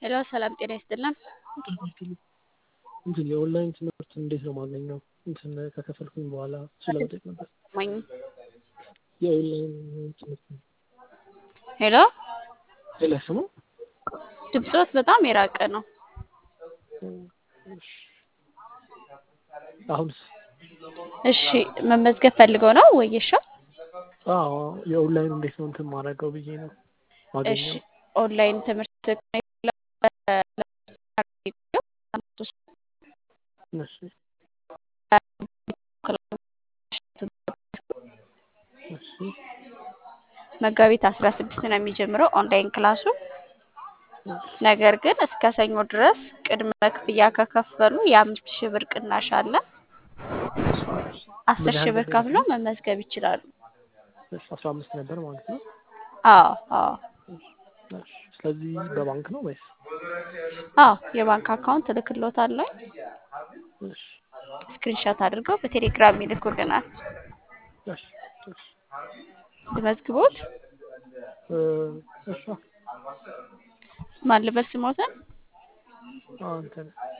ሄሎ ሰላም ጤና ይስጥልን። እንትን የኦንላይን ትምህርት እንዴት ነው ማገኘው? እንትን ከከፈልኩኝ በኋላ እሱ ለመጠየቅ ነበር። ማኝ የኦንላይን ትምህርት ሄሎ ሌላ ስሙ ድምፆት በጣም የራቀ ነው። አሁንስ? እሺ መመዝገብ ፈልገው ነው ወይሻ? አዎ የኦንላይን እንዴት ነው እንትን ማድረገው ብዬ ነው እሺ ማገኘው። ኦንላይን ትምህርት እሺ እሺ መጋቢት አስራ ስድስት ነው የሚጀምረው ኦንላይን ክላሱ። ነገር ግን እስከ ሰኞ ድረስ ቅድመ ክፍያ ከከፈሉ የአምስት ሺህ ብር ቅናሽ አለ። አስር ሺህ ብር ከፍለው መመዝገብ ይችላሉ። እሺ አስራ አምስት ነበር ማለት ነው። አዎ አዎ እሺ ስለዚህ በባንክ ነው ወይስ? አዎ የባንክ አካውንት እልክሎታለሁ። እሺ ስክሪንሾት አድርገው በቴሌግራም ይልኩልናል። እሺ እሺ ልመዝግቦት? እ እሺ ማን ልበል ስሞትን? አንተ ነህ